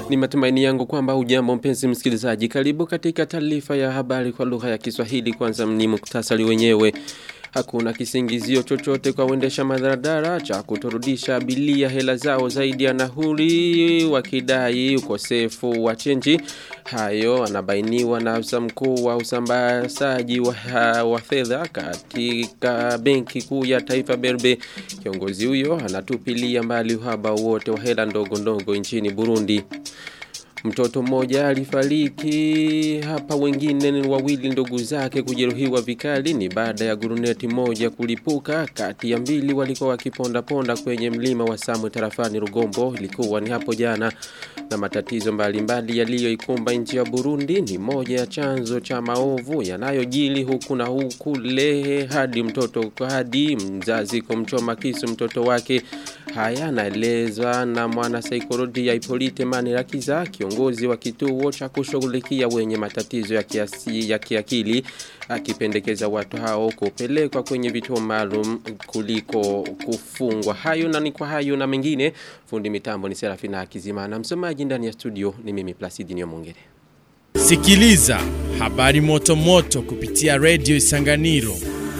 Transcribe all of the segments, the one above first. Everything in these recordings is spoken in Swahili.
Ni matumaini yangu kwamba ujambo mpenzi msikilizaji. Karibu katika taarifa ya habari kwa lugha ya Kiswahili. Kwanza ni muktasari wenyewe. Hakuna kisingizio chochote kwa wendesha madaradara cha kutorudisha abilia hela zao zaidi ya nahuri wakidai ukosefu wa chenji. Hayo anabainiwa na afisa mkuu wa usambazaji wa, wa fedha katika benki kuu ya taifa Berbe. Kiongozi huyo anatupilia mbali uhaba wote wa hela ndogo ndogo nchini Burundi. Mtoto mmoja alifariki hapa wengine ni wawili ndugu zake kujeruhiwa vikali ni baada ya guruneti moja kulipuka kati ya mbili walikuwa wakiponda ponda kwenye mlima wa Samwe tarafani Rugombo ilikuwa ni hapo jana na matatizo mbalimbali yaliyoikumba nchi ya Burundi ni moja ya chanzo cha maovu yanayojili huku na huku lehe hadi mtoto hadi mzazi kumchoma kisu mtoto wake haya naelezwa na mwana saikolojia Ipolite Manirakiza kiongozi wa kituo cha kushughulikia wenye matatizo ya kiasi ya kiakili akipendekeza watu hao kupelekwa kwenye vituo maalum kuliko kufungwa hayo na ni kwa hayo na mengine fundi mitambo ni Serafina Akizimana msomaji ndani ya studio ni mimi Placidi Nyomongere Sikiliza habari moto moto kupitia Radio Isanganiro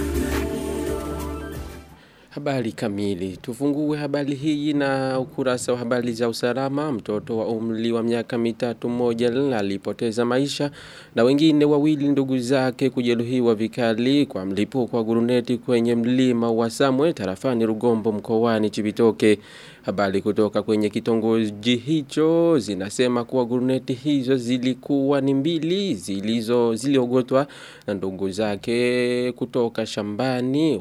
Habari kamili. Tufungue habari hii na ukurasa wa habari za usalama. Mtoto wa umri wa miaka mitatu mmoja alipoteza maisha na wengine wawili ndugu zake kujeruhiwa vikali kwa mlipuko wa guruneti kwenye mlima wa Samwe tarafani Rugombo mkoani Chibitoke. Habari kutoka kwenye kitongoji hicho zinasema kuwa guruneti hizo zilikuwa ni mbili zilizo ziliogotwa na ndugu zake kutoka shambani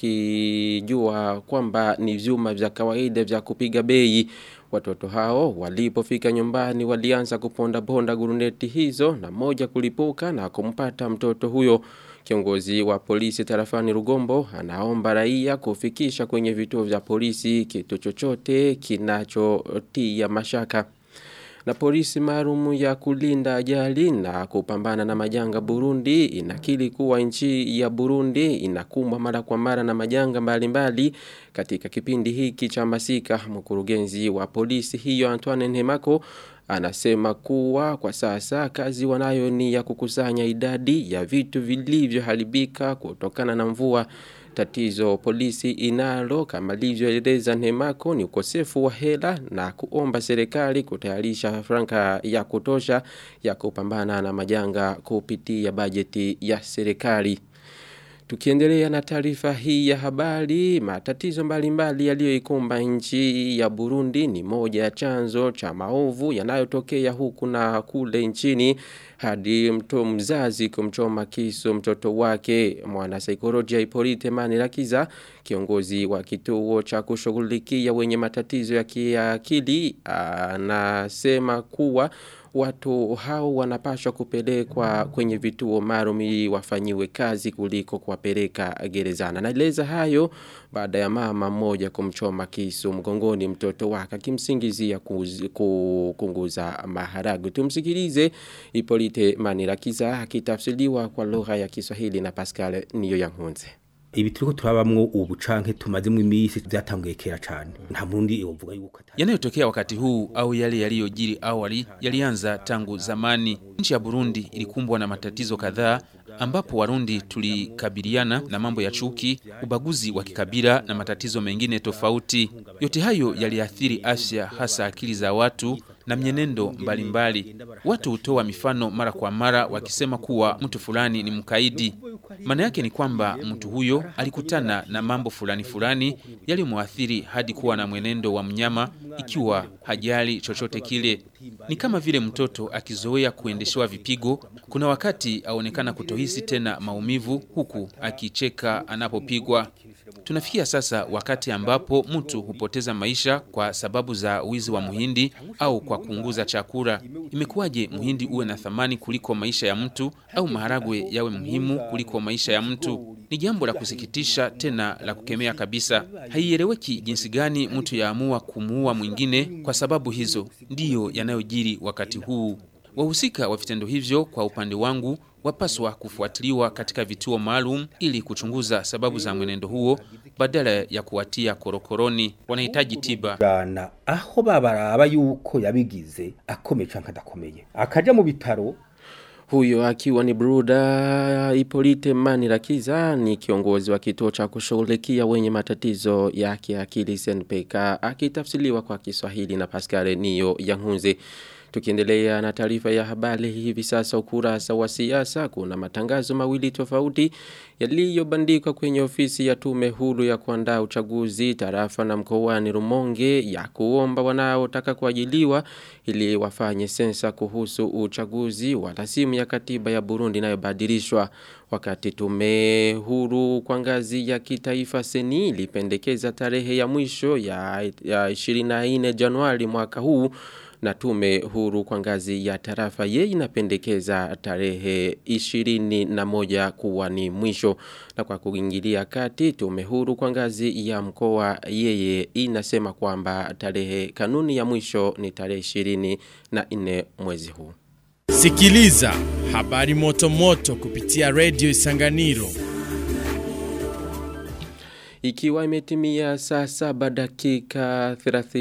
wakijua kwamba ni vyuma vya kawaida vya kupiga bei. Watoto hao walipofika nyumbani walianza kuponda ponda guruneti hizo na moja kulipuka na kumpata mtoto huyo. Kiongozi wa polisi tarafani Rugombo anaomba raia kufikisha kwenye vituo vya polisi kitu chochote kinachotia mashaka. Na polisi maalumu ya kulinda ajali na kupambana na majanga Burundi inakili kuwa nchi ya Burundi inakumbwa mara kwa mara na majanga mbalimbali katika kipindi hiki cha masika mkurugenzi wa polisi hiyo Antoine Nemako anasema kuwa kwa sasa kazi wanayo ni ya kukusanya idadi ya vitu vilivyoharibika kutokana na mvua tatizo polisi inalo kama livyoeleza Nemako ni ukosefu wa hela na kuomba serikali kutayarisha franka ya kutosha ya kupambana na majanga kupitia bajeti ya serikali. Tukiendelea na taarifa hii ya habari, matatizo mbalimbali yaliyoikumba nchi ya Burundi ni moja ya chanzo cha maovu yanayotokea huku na kule nchini hadi mto mzazi kumchoma kisu mtoto wake mwana saikolojia Ipolite Manirakiza kiongozi wa kituo cha kushughulikia wenye matatizo ya kiakili anasema kuwa watu hao wanapaswa kupelekwa kwenye vituo maalum wafanyiwe kazi kuliko kuwapeleka gerezana. Naeleza hayo baada ya mama mmoja kumchoma kisu mgongoni mtoto wake akimsingizia kukunguza maharagu. Tumsikilize Ipolite Manirakiza akitafsiriwa kwa lugha ya Kiswahili na Pascal Niyo Yankunze ibi turiko turabamwo ubu canke tumazemo imisi byatanguye kera cyane nta murundi yovuga yuko yanayotokea wakati huu au yale yaliyojiri awali yalianza tangu zamani. Nchi ya Burundi ilikumbwa na matatizo kadhaa ambapo Warundi tulikabiliana na mambo ya chuki, ubaguzi wa kikabila na matatizo mengine tofauti. Yote hayo yaliathiri afya, hasa akili za watu na mienendo mbalimbali mbali. Watu hutoa mifano mara kwa mara wakisema kuwa mtu fulani ni mkaidi. Maana yake ni kwamba mtu huyo alikutana na mambo fulani fulani yalimwathiri hadi kuwa na mwenendo wa mnyama ikiwa hajali chochote kile. Ni kama vile mtoto akizoea kuendeshewa vipigo, kuna wakati aonekana kutohisi tena maumivu huku akicheka anapopigwa. Tunafikia sasa wakati ambapo mtu hupoteza maisha kwa sababu za wizi wa muhindi au kwa kuunguza chakula. Imekuwaje muhindi uwe na thamani kuliko maisha ya mtu au maharagwe yawe muhimu kuliko maisha ya mtu? Ni jambo la kusikitisha tena la kukemea kabisa. Haieleweki jinsi gani mtu yaamua kumuua mwingine kwa sababu hizo. Ndiyo yanayojiri wakati huu. Wahusika wa vitendo hivyo kwa upande wangu wapaswa kufuatiliwa katika vituo maalum ili kuchunguza sababu za mwenendo huo badala ya kuwatia korokoroni. Wanahitaji tiba. bana aho babaraba yuko yabigize akomeye canke adakomeye akaja mu bitaro Huyo akiwa ni Bruda Ipolite Manirakiza ni kiongozi wa kituo cha kushughulikia wenye matatizo ya kiakili SNPK akitafsiriwa kwa Kiswahili na Pascal Niyo Yangunze. Tukiendelea na taarifa ya habari hivi sasa ukurasa wa siasa kuna matangazo mawili tofauti yaliyobandikwa kwenye ofisi ya tume huru ya kuandaa uchaguzi tarafa na mkoani Rumonge ya kuomba wanaotaka kuajiliwa ili wafanye sensa kuhusu uchaguzi wa rasimu ya katiba ya Burundi inayobadilishwa wakati tume huru kwa ngazi ya kitaifa seni ilipendekeza tarehe ya mwisho ya, ya 24 Januari mwaka huu na tume huru kwa ngazi ya tarafa ye inapendekeza tarehe 21 kuwa ni mwisho na kwa kuingilia kati tume huru kwa ngazi ya mkoa yeye inasema kwamba tarehe kanuni ya mwisho ni tarehe 24 mwezi huu Sikiliza habari moto moto kupitia Radio Isanganiro. Ikiwa imetimia saa saba dakika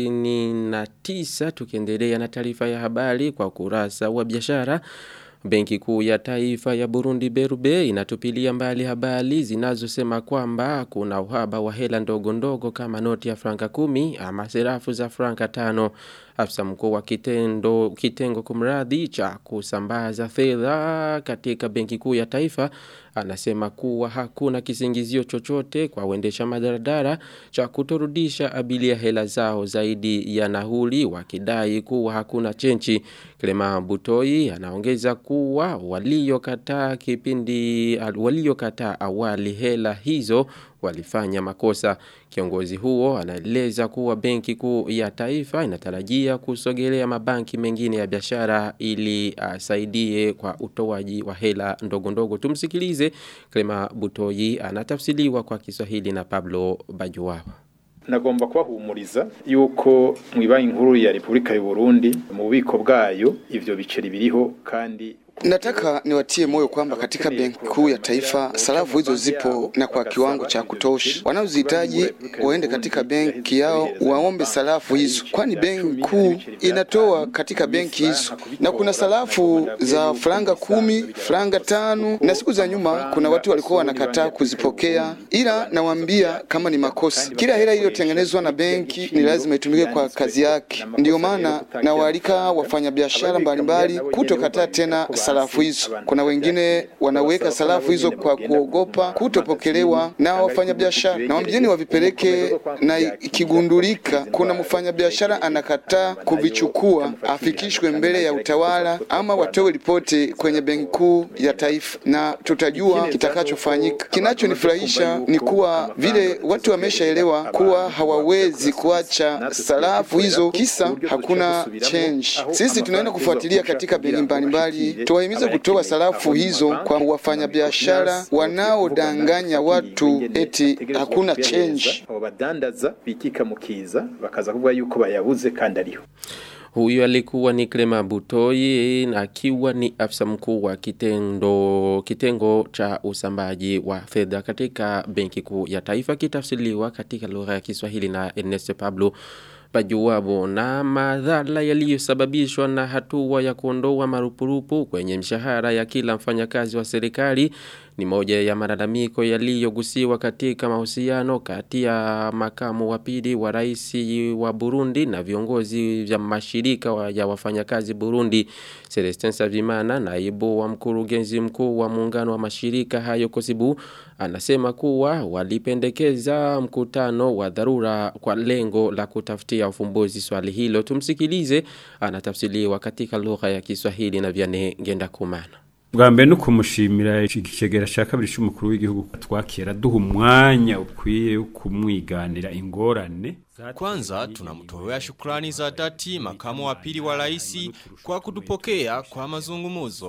39 tukiendelea na taarifa ya habari kwa kurasa wa biashara Benki kuu ya taifa ya Burundi Berube inatupilia mbali habari zinazosema kwamba kuna uhaba wa hela ndogo ndogo kama noti ya franka kumi ama serafu za franka tano. Afisa mkuu wa kitendo kitengo kumradhi cha kusambaza fedha katika benki kuu ya taifa anasema kuwa hakuna kisingizio chochote kwa uendesha madaradara cha kutorudisha abilia hela zao zaidi ya nahuli wakidai kuwa hakuna chenchi. Clema Butoi anaongeza kuwa waliokataa kipindi waliokataa awali hela hizo walifanya makosa. Kiongozi huo anaeleza kuwa benki kuu ya taifa inatarajia kusogelea mabanki mengine ya biashara ili asaidie kwa utoaji wa hela ndogo ndogo. Tumsikilize Clema Butoi anatafsiriwa kwa Kiswahili na Pablo Bajuwaba. nagomba kubahumuriza yuko mu ibanki nkuru ya Repubulika y'u Burundi mu bubiko bwayo ivyo biceri biriho kandi Nataka niwatie moyo kwamba katika benki kuu ya taifa sarafu hizo zipo na kwa kiwango cha kutosha. Wanaozihitaji waende katika benki yao waombe sarafu hizo, kwani benki kuu inatoa katika benki hizo, na kuna sarafu za franga kumi, franga tano, na siku za nyuma kuna watu walikuwa wanakataa kuzipokea, ila nawaambia kama ni makosa. Kila hela iliyotengenezwa na benki ni lazima itumike kwa kazi yake. Ndiyo maana nawaalika wafanyabiashara mbalimbali kutokataa tena sarafu hizo. Kuna wengine wanaweka sarafu hizo kwa kuogopa kutopokelewa na wafanyabiashara, na wambieni wavipeleke, na ikigundulika kuna mfanyabiashara anakataa kuvichukua, afikishwe mbele ya utawala ama watoe ripoti kwenye benki kuu ya taifa, na tutajua kitakachofanyika. Kinachonifurahisha ni kuwa vile watu wameshaelewa kuwa hawawezi kuacha sarafu hizo kisa hakuna change. Sisi tunaenda kufuatilia katika benki mbalimbali tuwahimize kutoa sarafu hizo kwa wafanyabiashara wanaodanganya watu eti hakuna change. abo badandaza bikika mukiza bakaza kuvuga yuko bayabuze kandi ariho Huyu alikuwa ni Clema Butoi na akiwa ni afisa mkuu wa kitendo kitengo cha usambaji wa fedha katika benki kuu ya taifa kitafsiriwa katika lugha ya Kiswahili na Ernest Pablo Bajuwabo na madhara yaliyosababishwa na hatua ya kuondoa marupurupu kwenye mshahara ya kila mfanyakazi wa serikali ni moja ya malalamiko yaliyogusiwa katika mahusiano kati ya makamu wa pili wa rais wa Burundi na viongozi vya mashirika wa ya wafanyakazi Burundi Celestin Savimana naibu wa mkurugenzi mkuu wa muungano wa mashirika hayo Kosibu anasema kuwa walipendekeza mkutano wa dharura kwa lengo la kutafutia ufumbuzi swali hilo tumsikilize anatafsiriwa katika lugha ya Kiswahili na Vianney Ngendakumana bwa mbere no kumushimira ikigera cya kabiri cy'umukuru w'igihugu twakera duha umwanya ukwiye wo kumwiganira ingorane Kwanza tunamtolea shukrani za dhati makamu wa pili wa rais kwa kutupokea kwa mazungumuzo.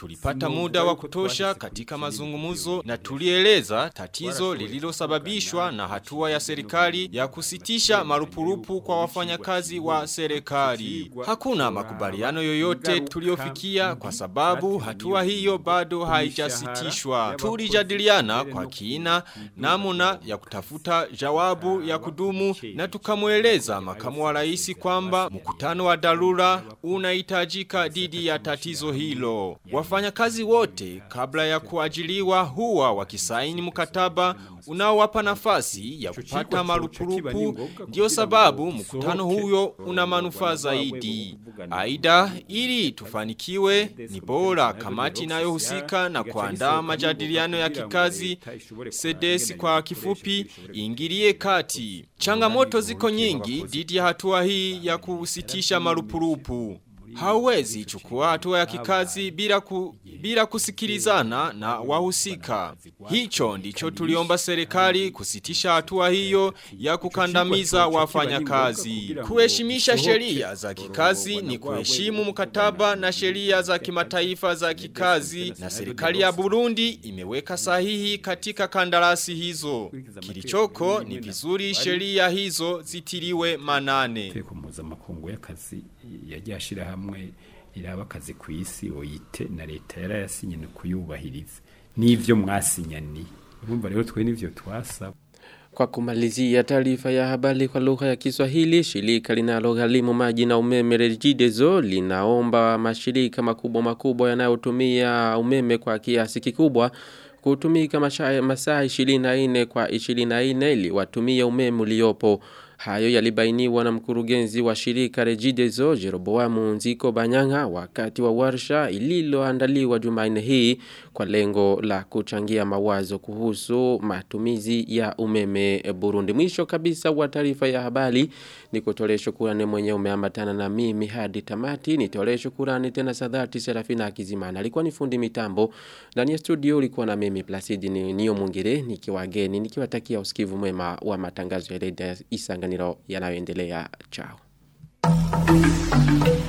tulipata muda wa kutosha katika mazungumzo na tulieleza tatizo lililosababishwa na hatua ya serikali ya kusitisha marupurupu kwa wafanyakazi wa serikali. Hakuna makubaliano yoyote tuliofikia kwa sababu hatua hiyo bado haijasitishwa. Tulijadiliana kwa kina namna ya kutafuta jawabu ya kudumu na tukamweleza makamu wa rais kwamba mkutano wa dharura unahitajika dhidi ya tatizo hilo. Wafanyakazi wote kabla ya kuajiliwa huwa wakisaini mkataba unaowapa nafasi ya kupata marupurupu ndio sababu mkutano huyo una manufaa zaidi. Aidha ili tufanikiwe ni bora kamati inayohusika na kuandaa majadiliano ya kikazi sedesi kwa kifupi ingilie kati. Changamoto ziko nyingi dhidi ya hatua hii ya kusitisha marupurupu. Hauwezi chukua hatua ya kikazi bila, ku, bila kusikilizana na wahusika. Hicho ndicho tuliomba serikali kusitisha hatua hiyo ya kukandamiza wafanyakazi. Kuheshimisha sheria za kikazi ni kuheshimu mkataba na sheria za kimataifa za kikazi na serikali ya Burundi imeweka sahihi katika kandarasi hizo. Kilichoko ni vizuri sheria hizo zitiliwe manane. Teko mpuzamakungu y'akazi yagiye ashira hamwe iraba akazi ku isi oyite na leta yarayasinye no kuyubahiriza n'ivyo mwasinyani urumva rero twe n'ivyo twasaba Kwa kumalizia taarifa ya habari kwa lugha ya Kiswahili, shirika linalogharimu maji na umeme Regideso linaomba mashirika makubwa makubwa yanayotumia umeme kwa kiasi kikubwa kutumika masaa masaa 24 kwa 24 ili watumie umeme uliopo. Hayo yalibainiwa na mkurugenzi wa shirika Regideso Jeroboamu Nziko Banyanga wakati wa warsha ililoandaliwa Jumanne hii kwa lengo la kuchangia mawazo kuhusu matumizi ya umeme Burundi. Mwisho kabisa wa taarifa ya habari ni kutolee shukurani mwenye umeambatana na mimi hadi tamati. Nitolee shukurani tena sadhati Serafina Kizimana. Alikuwa ni fundi mitambo. Ndani ya studio ulikuwa na mimi Placidi ni Nio Mungire nikiwageni nikiwatakia usikivu mwema wa matangazo ya Redio Isanganiro yanayoendelea. Chao.